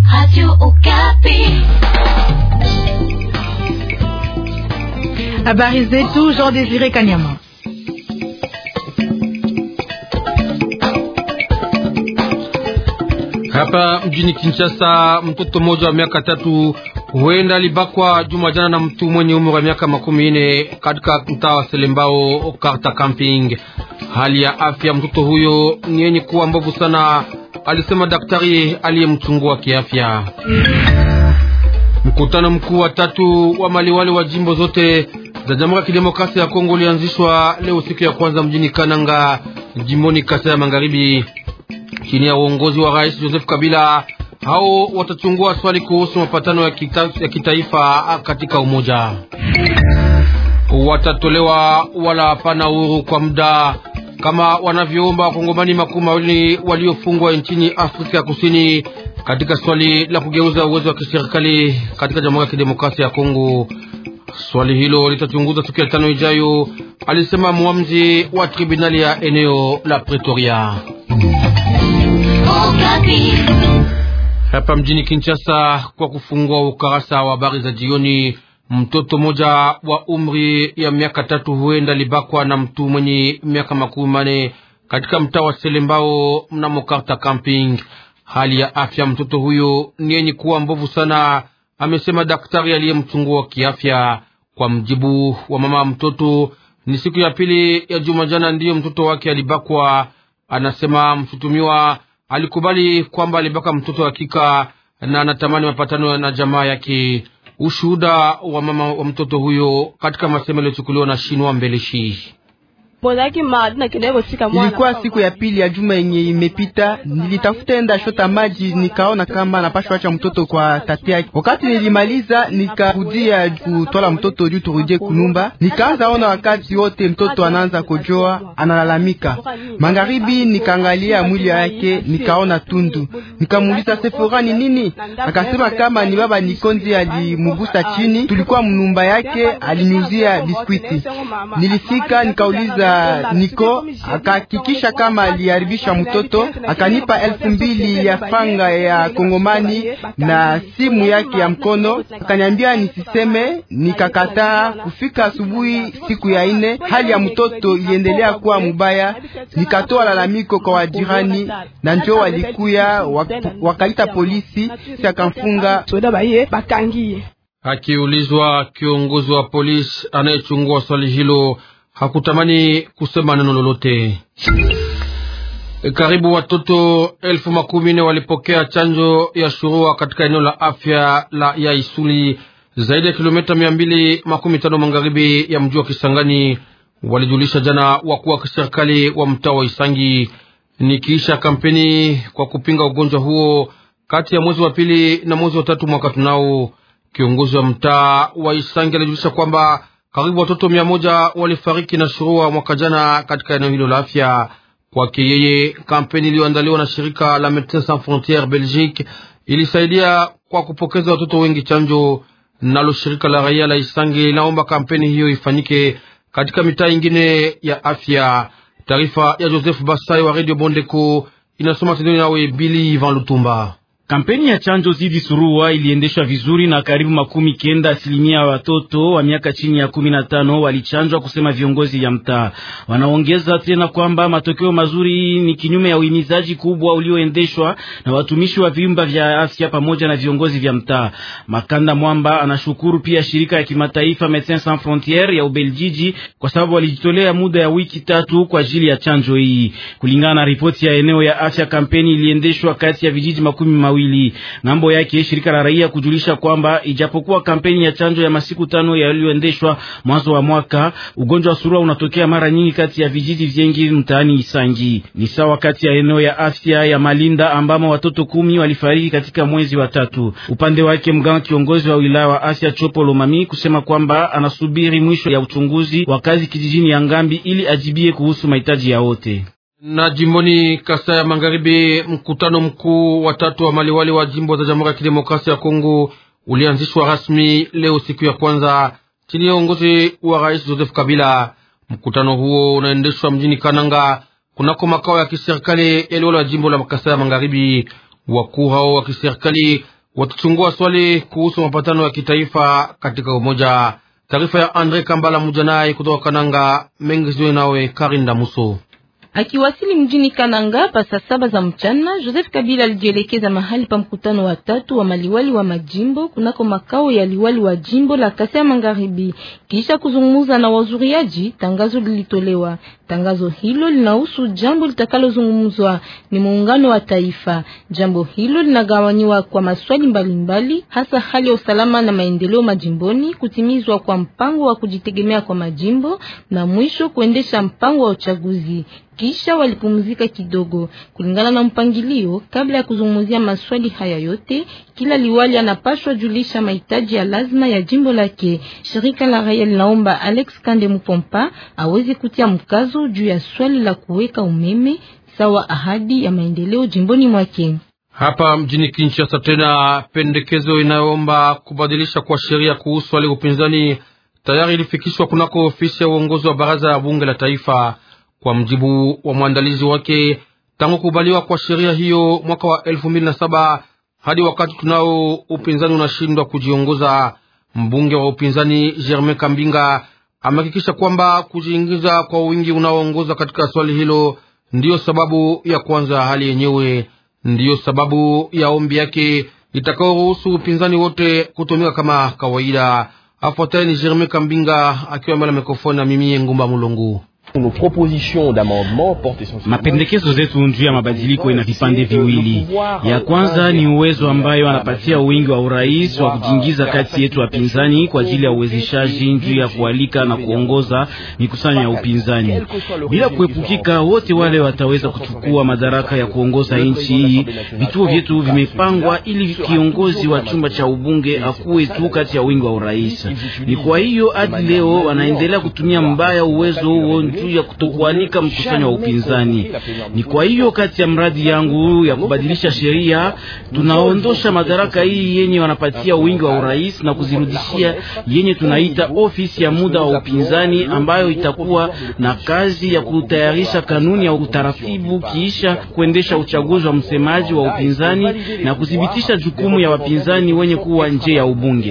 Habari zetu Jean Désiré Kanyama. Hapa mjini Kinshasa, mtoto mmoja wa miaka tatu huenda alibakwa juma jana na mtu mwenye umri wa miaka makumi nne katika mtaa wa Selembao Karta Camping. Hali ya afya mtoto huyo ni yenye kuwa mbovu sana, alisema daktari aliyemchungua kiafya. Mkutano mkuu wa tatu wa maliwali wa jimbo zote za Jamhuri ya Kidemokrasia ya Kongo ulianzishwa leo siku ya kwanza mjini Kananga, jimboni Kasai ya Magharibi, chini ya uongozi wa Rais Joseph Kabila. Hao watachungua swali kuhusu mapatano ya, kita, ya kitaifa katika umoja. Watatolewa wala hapana uhuru kwa muda kama wanavyoomba wakongomani makumi mawili waliofungwa nchini Afrika ya Kusini katika swali la kugeuza uwezo wa kiserikali katika Jamhuri ya Kidemokrasia ya Kongo. Swali hilo litachunguzwa siku ya tano ijayo, alisema mwamzi wa tribunali ya eneo la Pretoria. Hapa mjini Kinshasa, kwa kufungua ukarasa wa habari za jioni, mtoto mmoja wa umri ya miaka tatu huenda libakwa na mtu mwenye miaka makumi mane katika mtaa wa Selembao mnamo Karta Camping. Hali ya afya mtoto huyo ni yenye kuwa mbovu sana, amesema daktari aliyemchungua kiafya. Kwa mjibu wa mama mtoto, ni siku ya pili ya juma jana ndiyo mtoto wake alibakwa. Anasema mshutumiwa alikubali kwamba alibaka mtoto hakika na anatamani mapatano na jamaa yake. Ushuhuda wa mama wa mtoto huyo katika masemo yaliyochukuliwa na Shinwa Mbeleshi. Ilikuwa siku ya pili ya juma yenye imepita, nilitafuta enda shota maji, nikaona kama napashwa acha mtoto kwa tate yake. Wakati nilimaliza, nikarudia kutwala mtoto juu turudie kunumba, nikaanza ona wakati wote mtoto anaanza kojoa, analalamika. Magharibi nikaangalia mwili yake, nikaona tundu, nikamuuliza Sefora ni nini, akasema kama ni baba Nikonzi alimugusa chini, tulikuwa mnumba yake, aliniuzia biskwiti. Nilifika nikauliza Niko akahakikisha kama aliharibisha mtoto, akanipa elfu mbili ya franga ya Kongomani na simu yake ya mkono, akaniambia nisiseme. Nikakataa. Kufika asubuhi siku ya ine, hali ya mtoto iliendelea kuwa mubaya. Nikatoa lalamiko kwa wajirani na njo walikuya wakaita polisi, si akamfunga. Akiulizwa, kiongozi wa polisi anayechungua swali hilo hakutamani kusema neno lolote. Karibu watoto elfu makumi nne walipokea chanjo ya shurua katika eneo la afya la ya Isuli, zaidi ya kilomita mia mbili makumi tano magharibi ya mji wa Kisangani, walijulisha jana wakuu wa kiserikali wa mtaa wa Isangi. Nikiisha kampeni kwa kupinga ugonjwa huo kati ya mwezi wa pili na mwezi wa tatu mwaka tunao, kiongozi wa mtaa wa Isangi alijulisha kwamba karibu watoto mia moja walifariki na shurua mwaka jana katika eneo hilo la afya. Kwake yeye, kampeni iliyoandaliwa na shirika la Medecins Sans Frontieres Belgique ilisaidia kwa kupokeza watoto wengi chanjo. Nalo shirika la raia la Isangi linaomba kampeni hiyo ifanyike katika mitaa ingine ya afya. Taarifa ya Joseph Basai wa Radio Bondeko inasoma tendoni nawe Bili Van Lutumba. Kampeni ya chanjo zidi surua iliendeshwa vizuri na karibu makumi kenda asilimia ya watoto wa miaka chini ya kumi na tano walichanjwa, kusema viongozi ya mtaa. Wanaongeza tena kwamba matokeo mazuri ni kinyume ya uhimizaji kubwa ulioendeshwa na watumishi wa vyumba vya afya pamoja na viongozi vya mtaa. Makanda Mwamba anashukuru pia shirika ya kimataifa Medecins Sans Frontieres ya Ubeljiji kwa sababu walijitolea muda ya wiki tatu kwa ajili ya chanjo hii. Kulingana na ripoti ya eneo ya afya, kampeni iliendeshwa kati ya vijiji makumi mawili Ngambo yake shirika la raia kujulisha kwamba ijapokuwa kampeni ya chanjo ya masiku tano yaliyoendeshwa mwanzo wa mwaka, ugonjwa wa surua unatokea mara nyingi kati ya vijiji vyengi mtaani Isangi. Ni sawa kati ya eneo ya afya ya Malinda ambamo watoto kumi walifariki katika mwezi wa tatu. Upande wake mganga kiongozi wa wilaya wa afya Chopo Lomami kusema kwamba anasubiri mwisho ya uchunguzi wa kazi kijijini ya Ngambi ili ajibie kuhusu mahitaji ya wote na jimboni Kasai ya Magharibi, mkutano mkuu wa tatu wa maliwali wa jimbo za Jamhuri ya Kidemokrasia ya Kongo ulianzishwa rasmi leo siku ya kwanza chini ya uongozi wa Rais Joseph Kabila. Mkutano huo unaendeshwa mjini Kananga kunako makao ya kiserikali yaliwala ya jimbo la Kasai ya Magharibi. Wakuu hao wa kiserikali watachungua swali kuhusu mapatano ya kitaifa katika umoja. Taarifa ya Andre Kambala Mujanai kutoka Kananga mengi ziwe nawe Karinda Muso. Akiwasili mjini Kananga pa saa saba za mchana, Joseph Kabila alijielekeza mahali pa mkutano wa tatu wa maliwali wa majimbo kunako makao ya liwali wa jimbo la Kasai Magharibi. Kisha kuzungumza na wazuriaji, tangazo lilitolewa. Tangazo hilo linahusu jambo litakalozungumzwa ni muungano wa taifa. Jambo hilo linagawanywa kwa maswali mbalimbali mbali, hasa hali ya usalama na maendeleo majimboni, kutimizwa kwa mpango wa kujitegemea kwa majimbo na mwisho kuendesha mpango wa uchaguzi. Kisha walipumzika kidogo kulingana na mpangilio. Kabla ya kuzungumzia maswali haya yote, kila liwali anapaswa julisha mahitaji ya lazima ya jimbo lake. Shirika la raia linaomba Alex Kande Mupompa aweze kutia mkazo juu ya swali la kuweka umeme sawa ahadi ya maendeleo jimboni mwake. Hapa mjini Kinshasa, tena pendekezo inayoomba kubadilisha kwa sheria kuhusu wale upinzani tayari ilifikishwa kunako ofisi ya uongozi wa baraza ya bunge la taifa. Kwa mjibu wa mwandalizi wake, tangu kubaliwa kwa sheria hiyo mwaka wa elfu mbili na saba hadi wakati tunao upinzani unashindwa kujiongoza. Mbunge wa upinzani Germain Kambinga amehakikisha kwamba kujiingiza kwa wingi unaoongoza katika swali hilo ndiyo sababu ya kwanza hali yenyewe, ndiyo sababu ya ombi yake itakaoruhusu upinzani wote kutumika kama kawaida. Afuataye ni Germain Kambinga akiwa mbele ya mikrofoni na mimi Ngumba Mulungu. Mapendekezo zetu juu ya mabadiliko ina vipande viwili. Ya kwanza ni uwezo ambayo anapatia wingi wa urais wa kujiingiza kati yetu wapinzani kwa ajili ya uwezeshaji juu ya kualika na kuongoza mikusanyo ya upinzani, bila kuepukika. Wote wale wataweza kuchukua madaraka ya kuongoza nchi hii. Vituo vyetu vimepangwa ili kiongozi wa chumba cha ubunge akuwe tu kati ya wingi wa urais. Ni kwa hiyo hadi leo wanaendelea kutumia mbaya uwezo huo juu ya kutokualika mkusanyo wa upinzani. Ni kwa hiyo kati ya mradi yangu ya kubadilisha sheria tunaondosha madaraka hii yenye wanapatia wingi wa urais na kuzirudishia yenye tunaita ofisi ya muda wa upinzani, ambayo itakuwa na kazi ya kutayarisha kanuni ya utaratibu kiisha kuendesha uchaguzi wa msemaji wa upinzani na kudhibitisha jukumu ya wapinzani wenye kuwa nje ya ubunge.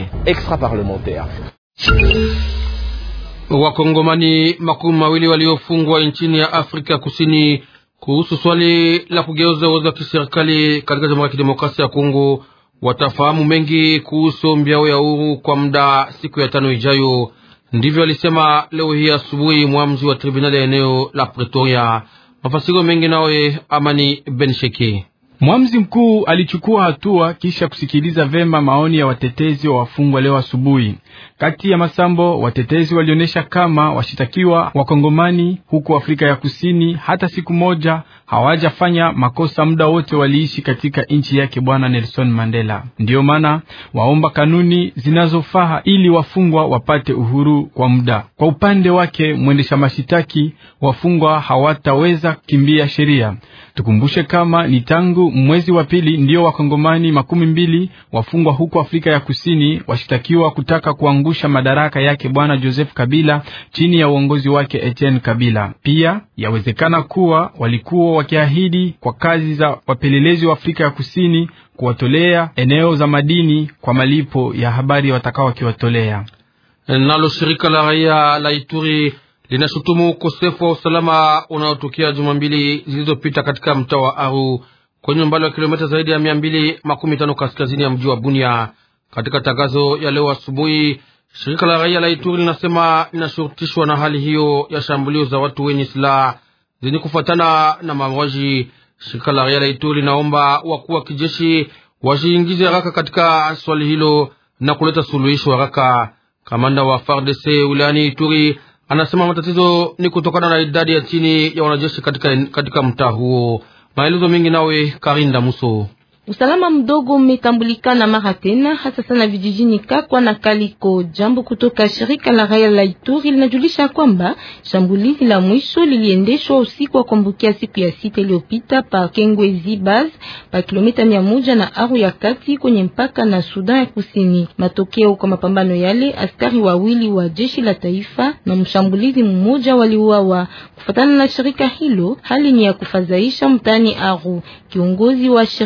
Wakongomani makumi mawili waliofungwa nchini ya Afrika Kusini kuhusu swali la kugeuza uwezo wa kiserikali katika Jamhuri ya Kidemokrasia ya Kongo watafahamu mengi kuhusu ombi yao ya uhuru kwa muda siku ya tano ijayo. Ndivyo alisema leo hii asubuhi mwamzi wa tribunali ya eneo la Pretoria. Mafasiro mengi nawe Amani Bensheke. Mwamzi mkuu alichukua hatua kisha kusikiliza vema maoni ya watetezi wa wafungwa leo asubuhi. Kati ya masambo, watetezi walionyesha kama washitakiwa wakongomani huko Afrika ya Kusini hata siku moja hawajafanya makosa, muda wote waliishi katika nchi yake Bwana Nelson Mandela. Ndiyo maana waomba kanuni zinazofaa ili wafungwa wapate uhuru kwa muda. Kwa upande wake mwendesha mashitaki, wafungwa hawataweza kukimbia sheria. Tukumbushe kama ni tangu mwezi wa pili ndiyo wakongomani makumi mbili wafungwa huko Afrika ya Kusini washitakiwa kutaka kuangusha madaraka yake bwana Joseph Kabila chini ya uongozi wake Etienne Kabila. Pia yawezekana kuwa walikuwa wakiahidi kwa kazi za wapelelezi wa Afrika ya Kusini kuwatolea eneo za madini kwa malipo ya habari watakao wakiwatolea. Nalo shirika la raia la Ituri linashutumu ukosefu wa usalama unaotokea juma mbili zilizopita katika mtaa wa Aru kwenye umbali wa kilomita zaidi ya mia mbili makumi tano kaskazini ya mji wa Bunia. Katika tangazo ya leo asubuhi, shirika la raia la Ituri linasema linashurutishwa na hali hiyo ya shambulio za watu wenye silaha zenye kufuatana na mauaji. Shirika la raia la Ituri linaomba wakuu wa kijeshi wajiingize haraka katika swali hilo na kuleta suluhisho haraka. Kamanda wa FARDC wilayani Ituri anasema matatizo ni kutokana na idadi ya chini ya wanajeshi katika, katika mtaa huo. Maelezo mengi nawe Karinda Muso. Usalama mdogo umetambulikana mara tena hasa sana vijijini Kakwa na Kaliko. Jambo kutoka shirika la raia la Ituri linajulisha kwamba shambulizi la mwisho liliendeshwa usiku wa kuambukia siku ya sita iliyopita pa Kengwe Zibaz pa kilomita mia moja na Aru ya kati kwenye mpaka na Sudan ya Kusini. Matokeo kwa mapambano yale, askari wawili wa jeshi la taifa na mshambulizi mmoja waliuawa. Kufatana na shirika hilo, hali ni ya kufadhaisha mtani Aru. Kiongozi wa shirika la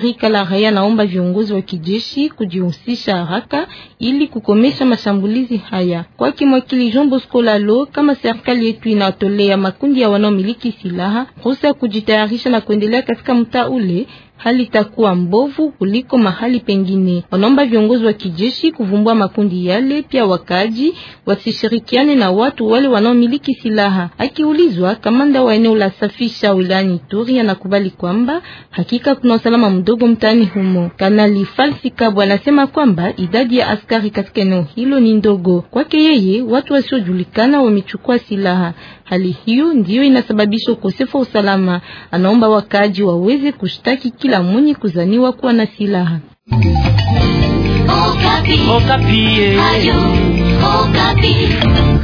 raia naomba viongozi wa kijeshi kujihusisha haraka ili kukomesha mashambulizi haya. Kwake mwakili Jean Bosco Lalo, kama serikali yetu inatolea makundi ya wanaomiliki silaha ruhusa ya kujitayarisha na kuendelea katika mtaa ule hali itakuwa mbovu kuliko mahali pengine. Wanaomba viongozi wa kijeshi kuvumbua makundi yale, pia wakaji wasishirikiane na watu wale wanaomiliki silaha. Akiulizwa, kamanda wa eneo la safisha wilayani Ituri anakubali kwamba hakika kuna usalama mdogo mtaani humo. Kanali Falsi Kabwa anasema kwamba idadi ya askari katika eneo hilo ni ndogo. Kwake yeye, watu wasiojulikana wamechukua silaha. Hali hiyo ndiyo inasababisha ukosefu wa usalama. Anaomba wakaji waweze kushtaki kila mwenye kuzaniwa kuwa na silaha. Okapi. Okapi. Ayo, Okapi.